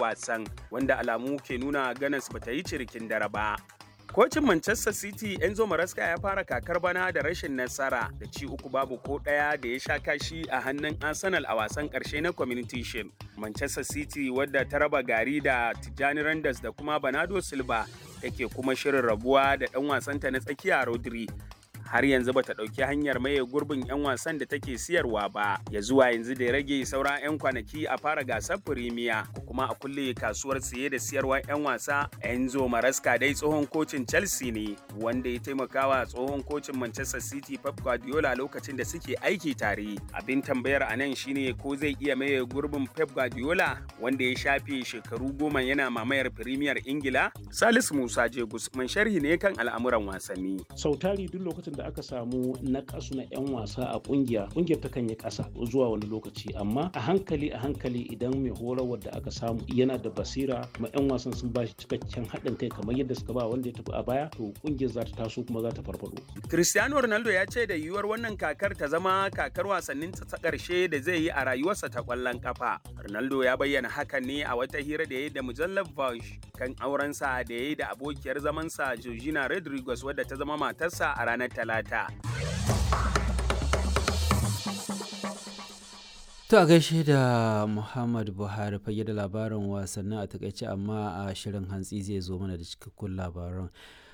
wasan wanda alamu ke nuna ganas bata yi cirikin dare ba. Kocin Manchester City Enzo Maresca ya fara kakar bana da rashin nasara da ci uku babu ko ɗaya da ya sha kashi a hannun Arsenal a wasan ƙarshe na Community Shield. Manchester City wadda ta raba gari da Tijjani Randers da kuma Bernardo Silva take kuma shirin rabuwa da ɗan wasanta na tsakiya Rodri har yanzu bata ɗauki hanyar maye gurbin 'yan wasan da take siyarwa ba ya zuwa yanzu da ya rage sauran 'yan kwanaki a fara gasar firimiya kuma a kulle kasuwar siye da siyarwar 'yan wasa enzo maraska dai tsohon kocin chelsea ne wanda ya taimakawa tsohon kocin manchester city pep guardiola lokacin da suke aiki tare abin tambayar a nan shine ko zai iya maye gurbin pep guardiola wanda ya shafe shekaru goma yana mamayar firimiyar ingila salisu musa jegus man sharhi ne kan al'amuran wasanni sautari duk lokacin da aka samu nakasu na 'yan wasa a kungiya kungiyar ta kan yi kasa zuwa wani lokaci amma a hankali a hankali idan mai horarwar da aka samu yana da basira kuma 'yan wasan sun ba shi cikakken haɗin kai kamar yadda suka ba wanda ya tafi a baya to kungiyar za ta taso kuma za ta farfado cristiano ronaldo ya ce da yiwuwar wannan kakar ta zama kakar wasannin ta ƙarshe da zai yi a rayuwarsa ta ƙwallon kafa ronaldo ya bayyana hakan ne a wata hira da ya yi da mujallar Vogue kan aurensa da ya yi da abokiyar zamansa Georgina Rodriguez wadda ta zama matarsa a ranar Talata. To a gaishe da Muhammad Buhari fage da labarin wasannin a takaice amma a shirin hantsi zai zo mana da cikakkun labaran.